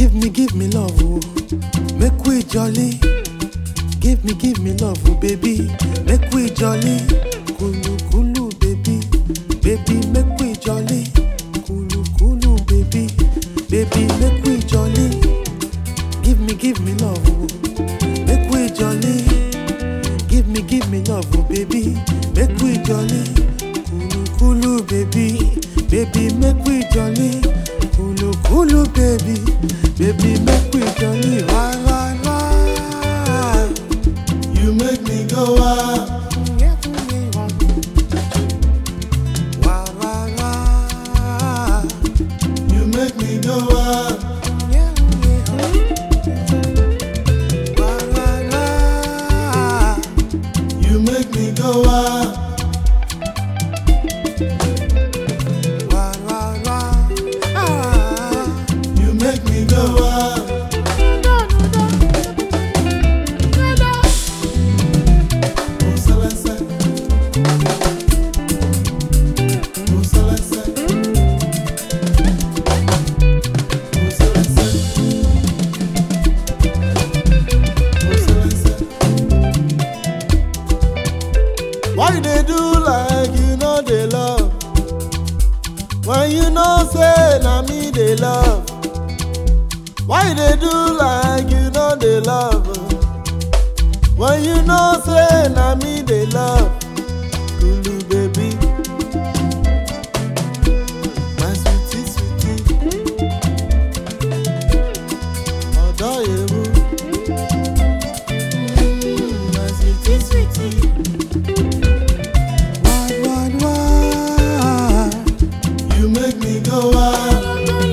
Give me, give me love, oh. Make we jolly. Give me, give me love, oh, baby. Make we jolly. Kulu, kulu, baby. Baby, make we jolly. Kulu, kulu, baby. Baby, make we jolly. Give me, give me love, oh. Make we jolly. Give me, give me love, oh, baby. Make we jolly. Kulu, kulu, baby. Baby, make we jolly. Kulu, kulu, baby. Baby, make we jolly. Why, why, why? You make me go wild. Why, why, why? You make me go wild. Why, why, why? You make me go wild. Why, why, why? Ah. You make me go wild. Oh, Celeste. Oh, Celeste. Oh, Celeste. Oh, Celeste. Why you dey do like you know dey love? When you know say na me dey love. Why you dey do like you know dey love? When you know say na me dey love. Kulu baby. My sweetie sweetie. Ọ̀dọ́ ewu. Mm, My sweetie sweetie. Why, why, why? You make me go wild.